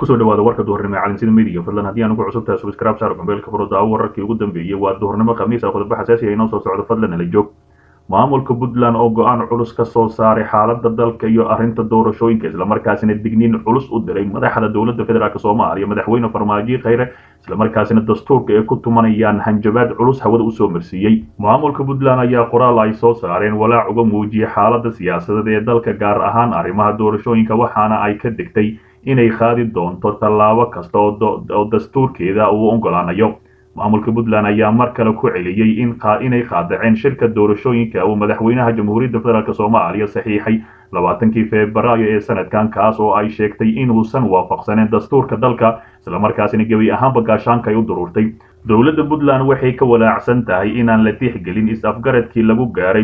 kusoo dhawaada warka duhurnimo ee calinsida midiga fadlan haddii aan ugu cusubtahay subscribe saar gombeelka furo daawo wararkii ugu dambeeyey waa duhurnimo khamiis ah khudba xasaasi ah inoo soo socdo fadlan nala joog maamulka puntland oo go-aan culus ka soo saaray xaaladda dalka iyo arrinta doorashooyinka islamarkaasina digniin culus u diray madaxda dowladda federaalk soomaaliya madaxweyne farmaajo khayre islamarkaasina dastuurka ay ku tumanayaan hanjabaad culus hawada usoo marsiiyey maamulka puntland ayaa qoraal ay soo saareen walaac uga muujiyey xaaladda siyaasadeed ee dalka gaar ahaan arrimaha doorashooyinka waxaana ay ka degtay inay qaadi doonto tallaabo kasta oo dastuurkeeda uu ogolaanayo maamulka puntland ayaa mar kale ku celiyey inay qaadaceen shirka doorashooyinka uu madaxweynaha jamhuuriyadda federaalk soomaaliya saxiixay labaatankii febraayo ee sanadkan kaas oo ay sheegtay inuusan waafaqsaneen dastuurka dalka islamarkaasina gebi ahaanba gaashaanka ay u duruurtay dowladda puntland waxay ka walaacsan tahay inaan la tixgelin is-afgaradkii lagu gaaray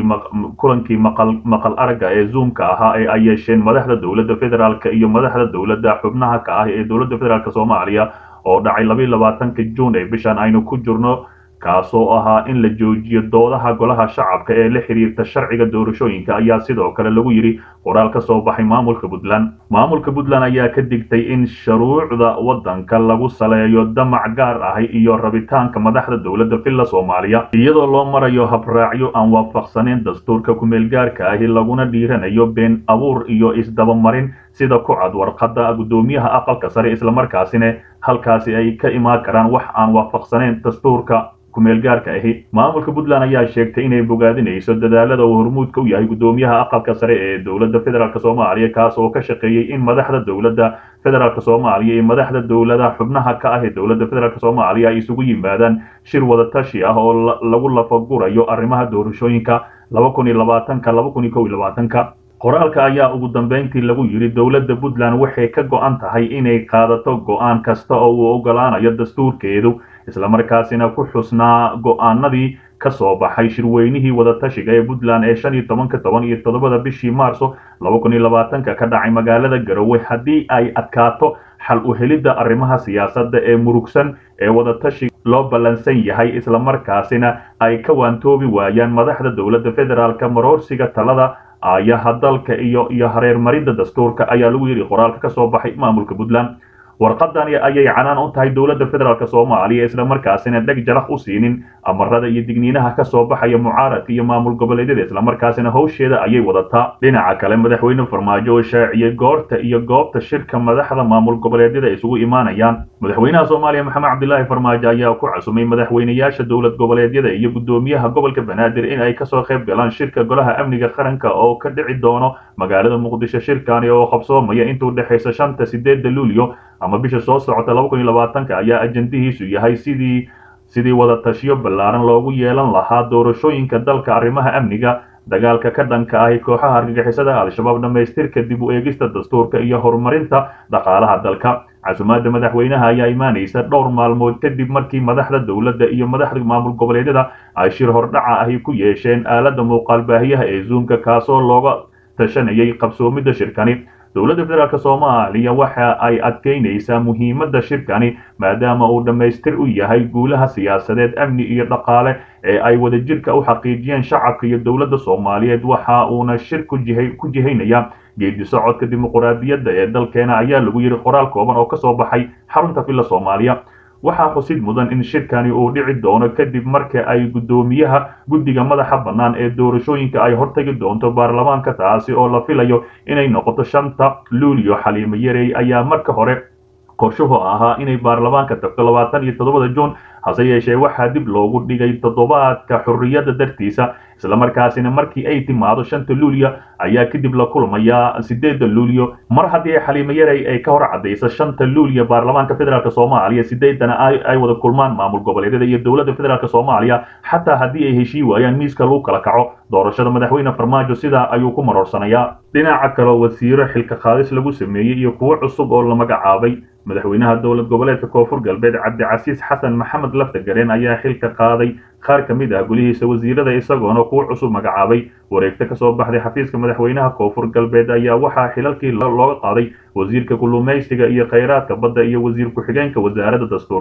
kulankii maqal aragga ee zoomka ahaa ee ay yeesheen madaxda dowladda federaalk iyo madaxda dowladda xubnaha ka ah ee dowladda federaalk soomaaliya oo dhacay labayo labaatanka juun ee bishan aynu ku jirno kaasoo ahaa in la joojiyo doodaha golaha shacabka ee la xiriirta sharciga doorashooyinka ayaa sidoo kale lagu yidhi qoraal ka soo baxay maamulka puntland maamulka puntland ayaa ka digtay in shuruucda waddanka lagu saleeyo damac gaar ahi iyo rabitaanka madaxda dowladda villa soomaaliya iyadoo loo marayo habraacyo aan waafaqsaneyn dastuurka kumeelgaarka ahi laguna dhiiranayo been abuur iyo isdabamarin sida ku cad warqadda guddoomiyaha aqalka sare islamarkaasina halkaasi ay ka imaan karaan wax aan waafaqsaneyn dastuurka kumeelgaarka ahi maamulka puntland ayaa sheegtay inay bogaadinayso dadaalada uu hormuudka u yahay guddoomiyaha aqalka sare ee dowladda federaalk soomaaliya kaas oo ka shaqeeyey in madaxda dowladda federaalk soomaaliya iyo madaxda dowlada xubnaha ka ah ee dowladda federaalk soomaaliya ay isugu yimaadaan shir wadatashi ah oo lagu lafagurayo arrimaha doorashooyinka laba kun iyo labaatanka laba kun iyo kow iyo labaatanka qoraalka ayaa ugu dambeyntii lagu yidhi dowladda puntland waxay ka go-an tahay inay qaadato go-aan kasta oo uu ogolaanayo dastuurkeedu islamarkaasina ku xusnaa go-aanadii ka soo baxay shirweynihii wadatashiga ee puntland ee shan iyo tobanka toban iyo toddobada bishii maarso laba kun iyo labaatanka ka dhacay magaalada garowe haddii ay adkaato xal u helidda arrimaha siyaasadda ee murugsan ee wadatashi loo ballansan yahay islamarkaasina ay ka waantoobi waayaan madaxda dowladda federaalka maroorsiga talada aayaha dalka iyo iyo hareermaridda dastuurka ayaa lagu yidhi qoraalka ka soo baxay maamulka puntland warqadani ayay canaan u tahay dowladda federaalk soomaaliya islamarkaasina dheg jalaq u siinin amarada iyo digniinaha ka soo baxaya mucaaradka iyo maamul goboleedyada islamarkaasina howsheeda ayay wadataa dhinaca kale madaxweyne farmaajo oo shaaciyey goorta iyo goobta shirka madaxda maamul goboleedyada isugu imaanayaan madaxweynaha soomaaliya maxamed cabdilaahi farmaajo ayaa ku casumay madaxweynayaasha dowlad goboleedyada iyo guddoomiyaha gobolka banaadir in ay kasoo qayb galaan shirka golaha amniga qaranka oo ka dhici doono magaalada muqdisho shirkani oo qabsoomaya intuu dhexaysa shanta sideedda luulyo ama bisha soo socota laba kun iyo labaatanka ayaa ajandihiisu yahay sidii sidii wadatashiyo ballaaran loogu yeelan lahaa doorashooyinka dalka arrimaha amniga dagaalka ka dhanka ahi kooxaha argagixisada al-shabaab dhammaystirka dib u eegista dastuurka iyo horumarinta dhaqaalaha dalka casumaadda madaxweynaha ayaa imaanaysa dhowr maalmood kadib markii madaxda dowladda iyo madaxda maamul goboleedyada ay shir hordhaca ahi ku yeesheen aaladda muuqaal baahiyaha ee zoomka kaasoo looga tashanayay qabsoomidda shirkani dowladda federaalk soomaaliya waxa ay adkeynaysaa muhiimadda shirkani maadaama uu dhammaystir u yahay guulaha siyaasadeed amni iyo dhaqaale ee ay wadajirka u xaqiijiyeen shacabka iyo dowladda soomaaliyeed waxa uuna shir ku jihaynaya geedi socodka dimuquraadiyadda ee dalkeena ayaa lagu yidhi qoraal kooban oo ka soo baxay xarunta villa soomaaliya waxaa xusid mudan in shirkani uu dhici doono kadib marka ay guddoomiyaha guddiga madaxa bannaan ee doorashooyinka ay hortagi doonto baarlamaanka taasi oo la filayo inay noqoto shanta luulyo xaliimo yarey ayaa marka hore qorshuhu ahaa inay baarlamaanka tagto labaatan iyo toddobada juun hase yeeshee waxaa dib loogu dhigay toddobaadka xorriyadda dartiisa islamarkaasina markii ay timaado shanta luulyo ayaa kadib la kulmayaa sideedda luulyo mar haddii xaliimo yarey ay ka hor caddayso shanta luulyo baarlamaanka federaalk soomaaliya sideedana ay wada kulmaan maamul goboleedyada iyo dowladda federaalk soomaaliya xataa haddii ay heshii waayaan miiska lagu kala kaco doorashada madaxweyne farmaajo sidaa ayuu ku maroorsanayaa dhinaca kaleo wasiiro xilka qaadis lagu sameeyey iyo kuwo cusub oo la magacaabay madaxweynaha dowlad goboleedka koonfur galbeed cabdicasiis xasan maxamed laftagareen ayaa xilka qaaday qaar ka mid ah golihiisa wasiirada isagoona kuwo cusub magacaabay wareegto ka soo baxday xafiiska madaxweynaha koonfur galbeed ayaa waxaa xilalkii looga qaaday wasiirka kullumaysiga iyo khayraadka badda iyo wasiir ku-xigeenka wasaaradda dastuurka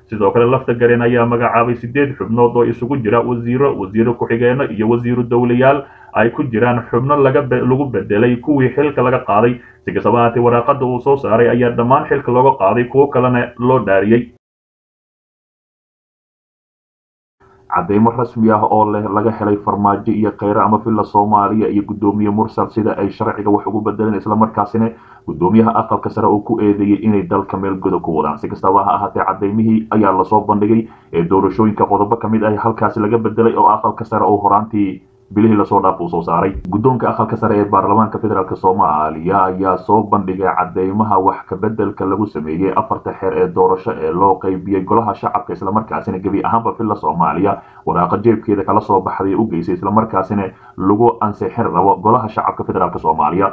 sidoo kale lafta gareen ayaa magacaabay sideed xubnood oo isugu jira wasiiro wasiiro ku-xigeenno iyo wasiiru dowlayaal ay ku jiraan xubno lagu bedelay kuwii xilka laga qaaday si kastaba ahaatee waraaqada uu soo saaray ayaa dhammaan xilka looga qaaday kuwo kalena loo dhaariyey cadeymo rasmi ah oo leh laga helay farmaajo iyo kheyre ama villa soomaaliya iyo guddoomiye mursal sida ay sharciga wax ugu bedeleen islamarkaasina guddoomiyaha aqalka sare uu ku eedeeyey inay dalka meel godob ku wadaan si kastaba ha ahaatee cadeymihii ayaa lasoo bandhigay ee doorashooyinka qodobo ka mid ah halkaasi laga bedelay oo aqalka sare oo horaantii bilihii lasoo dhaaf uu soo saaray guddoonka aqalka sare ee baarlamaanka federaalk soomaaliya ayaa soo bandhigay cadeymaha wax kabedelka lagu sameeyey afarta xeer ee doorasho ee loo qeybiyey golaha shacabka islamarkaasina gebi ahaanba villa soomaaliya waraaqa jeebkeeda kala soo baxday u geysay islamarkaasina lagu ansixin rabo golaha shacabka federaalk soomaaliya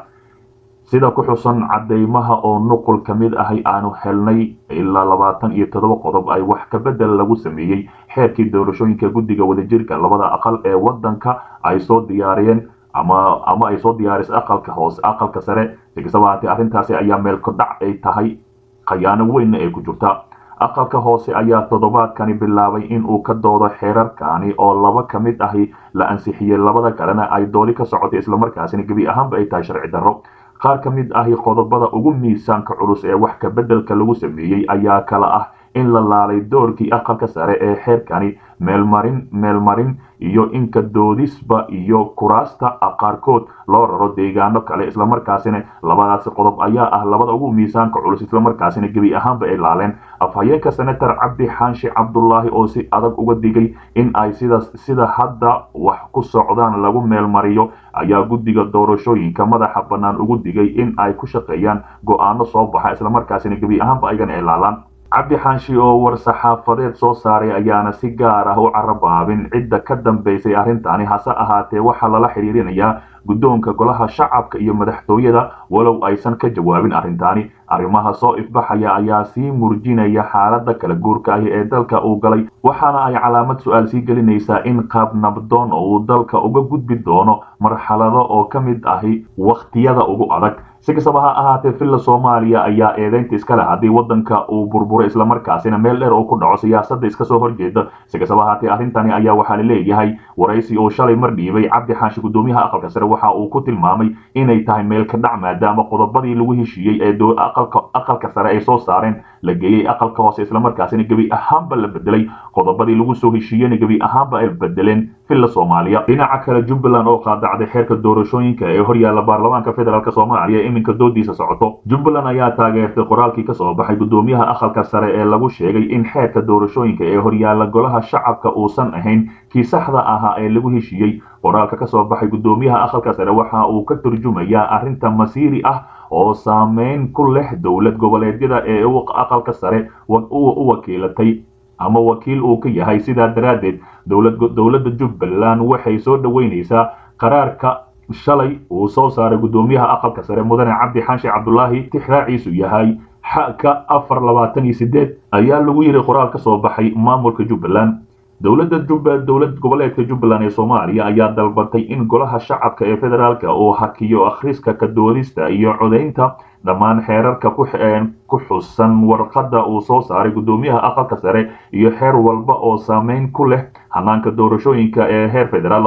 sida ku xusan cadeymaha oo nuqul ka mid ahay aanu helnay ilaa labaatan iyo toddoba qodob ay wax kabedel lagu sameeyey xeerkii doorashooyinka guddiga wadajirka labada aqal ee wadanka ay soo diyaariyeen ama ama ay soo diyaarisay aqalka hoose aqalka sare si kastaba ahaatee arrintaasi ayaa meel kodhac ay tahay khayaano weynna ay ku jirta aqalka hoose ayaa toddobaadkani bilaabay in uu ka doodo xeerarkani oo laba ka mid ahi la ansixiyey labada kalena ay dooli ka socotay islamarkaasina gebi ahaanba ay tahay sharci darro qaar ka mid ahi qodobada ugu miisaanka culus ee wax kabedelka lagu sameeyey ayaa kala ah in la laalay doorkii aqalka sare ee xeerkani meelmarin meelmarin iyo inka doodisba iyo kuraasta qaarkood loo raro deegaano kale islamarkaasina labadaasi qodob ayaa ah labada ugu miisaanka culus islamarkaasina gebi ahaanba ay laaleen afhayeenka senator cabdi xaanshi cabdulaahi oo si adag uga digay in ay sida sida hadda wax ku socdaan lagu meelmariyo ayaa guddiga doorashooyinka madaxa bannaan ugu digay in ay ku shaqeeyaan go-aano soo baxa islamarkaasina gebi ahaanba ayagana ay laalaan cabdi xaanshi oo war-saxaafadeed soo saaray ayaana si gaar ah u carabaabin cidda ka dambaysay arrintani hase ahaatee waxaa lala xiriirinayaa guddoonka golaha shacabka iyo madaxtooyada walow aysan ka jawaabin arrintaani arrimaha soo ifbaxaya ayaa sii murjinaya xaaladda kala guurka ahi ee dalka uu galay waxaana ay calaamad su-aal sii gelinaysaa in qaab nabdoon uu dalka uga gudbi doono marxalado oo ka mid ahi wakhtiyada ugu adag si kastaba ha ahaatee villa soomaaliya ayaa eedeynta iska leh haddii waddanka uu burburo islamarkaasina meel dheer oo ku dhaco siyaasadda iska soo horjeeda si kastaba ahaatee arrintani ayaa waxaa la leeyahay waraysi oo shalay mar dhiibay cabdi xaashi guddoomiyaha aqalka sare waxa uu ku tilmaamay inay tahay meel ka dhac maadaama qodobadii lagu heshiiyey ee aqalka sare ay soo saareen la geeyey aqalka hoose islamarkaasina gebi ahaanba la bedelay qodobadii lagu soo heshiiyeyna gebi ahaanba ay bedeleen villa soomaaliya dhinaca kale jubbaland oo qaadacday xeerka doorashooyinka ee horyaalla baarlamaanka federaalk soomaaliya iminka doodiisa socoto jubbaland ayaa taageertay qoraalkii kasoo baxay guddoomiyaha aqalka sare ee lagu sheegay in xeerka doorashooyinka ee horyaalla golaha shacabka uusan ahayn kii saxda ahaa ee lagu heshiiyey qoraalka kasoo baxay guddoomiyaha aqalka sare waxa uu ka turjumayaa arrinta masiiri ah oo saameyn ku leh dowlad goboleedyada ee aqalka sare u wakiilatay ama wakiil uu ka yahay sidaa daraaddeed dowladda jubbaland waxay soo dhoweynaysaa qaraarka shalay uu soo saaray guddoomiyaha aqalka sare mudane cabdi xaashi cabdulaahi tixraaciisu yahay xaka afar labaatan iyo sideed ayaa lagu yidhi qoraal ka soo baxay maamulka jubbaland dowladda jubba dowlad goboleedka jubbaland ee soomaaliya ayaa dalbatay in golaha shacabka ee federaalka uu hakiyo akhriska ka doodista iyo codaynta dhammaan xeerarka ku xusan warqadda uu soo saaray guddoomiyaha aqalka sare iyo xeer walba oo saameyn ku leh hanaanka doorashooyinka ee heer federaal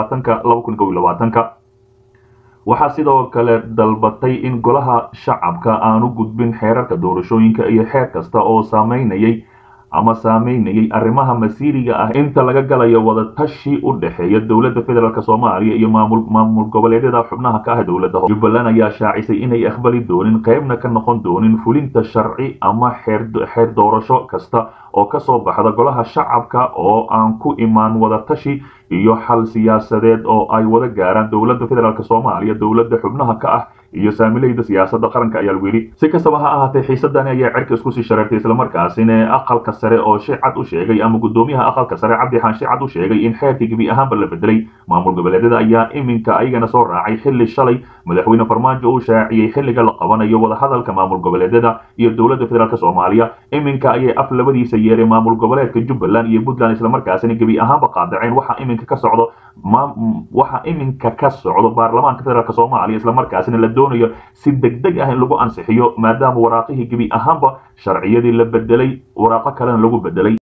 waxaa sidoo kale dalbatay in golaha shacabka aanu gudbin xeerarka doorashooyinka iyo xeer kasta oo saameynayay ama saameynayay arrimaha masiiriga ah inta laga galayo wadatashi u dhexeeya dowladda federaalk soomaaliya iyo maamul maamul goboleedyada xubnaha ka ah dowladda jubbaland ayaa shaacisay inay aqbali doonin qaybna ka noqon doonin fulinta sharci ama xeer doorasho kasta oo ka soo baxda golaha shacabka oo aan ku imaan wadatashi iyo xal siyaasadeed oo ay wada gaaraan dowladda federaalk soomaaliya dowladda xubnaha ka ah iyo saamilayda siyaasadda qaranka ayaa lagu yidhi si kastaba ha ahaatee xiisadani ayaa cerka isku sii shareertay islamarkaasina aqalka sare oo si cad u sheegay ama guddoomiyaha aqalka sare cabdi xaan si cad u sheegay in xeerkii gebi ahaanba la bedelay maamul goboleedyada ayaa iminka ayagana soo raacay xilli shalay madaxweyne farmaajo uu shaaciyey xilliga la qabanayo wadahadalka maamul goboleedyada iyo dowladda federaalk soomaaliya iminka ayay af labadiisa yeeray maamul goboleedka jubbaland iyo puntland islamarkaasina gebi ahaanba qaadaceen waxaa iminka ka socdo waxa iminka ka socdo baarlamaanka federaalk soomaaliya islamarkaasina la doonayo si deg deg ah in lagu ansixiyo maadaama waraaqihii gebi ahaanba sharciyadii la bedelay waraaqo kalena lagu bedelay